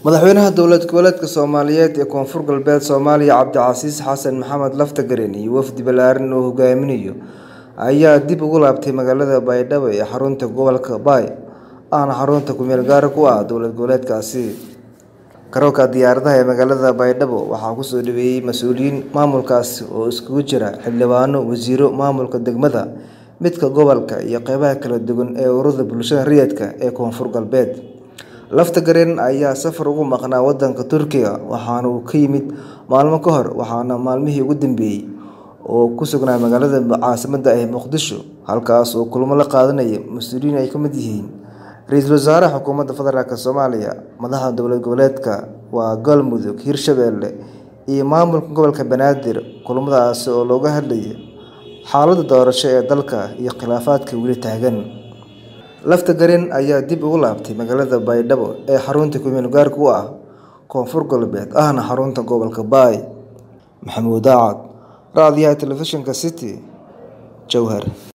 Madaxweynaha dowlad goboleedka Soomaaliyeed ee Koonfur Galbeed Soomaaliya Cabdicasiis xasan maxamed Laftagareen iyo wafdi ballaaran oo uu hogaaminayo ayaa dib ugu laabtay magaalada Baydhabo ee xarunta gobolka Bay ahna xarunta ku meel gaar u ah dowlad goboleedkaasi. Garoonka diyaaradaha ee magaalada Baydhabo waxaa ku soo dhaweeyay mas'uuliyiin maamulkaasi oo isugu jira xildhibaano, wasiirro, maamulka degmada, midka gobolka iyo qaybaha kala duwan ee ururada bulshada rayidka ah ee Koonfur Galbeed. Laftagareen ayaa safar ugu maqnaa waddanka Turkiga waxaana uu ka yimid maalmo ka hor waxaana maalmihii ugu dambeeyay uu ku sugnaa magaalada caasimadda ah ee Muqdisho halkaas oo kulamo la qaadanayay mas'uuliyiin ay ka mid yihiin Ra'iisul Wasaaraha Xukuumadda Federaalk Soomaaliya, madaxda dowlad goboleedka waa Galmudug, Hirshabelle iyo maamulka gobolka Banaadir. Kulamadaasi oo looga hadlayay xaaladda doorasho ee dalka iyo khilaafaadka weli taagan. Laftagareen ayaa dib ugu laabtay magaalada Baydhabo ee xarunta ku meel gaarka u ah Koonfur Galbeed ahna xarunta gobolka Bay. Maxamuud Daacad, Raadiyaha Telefishinka City, Jowhar.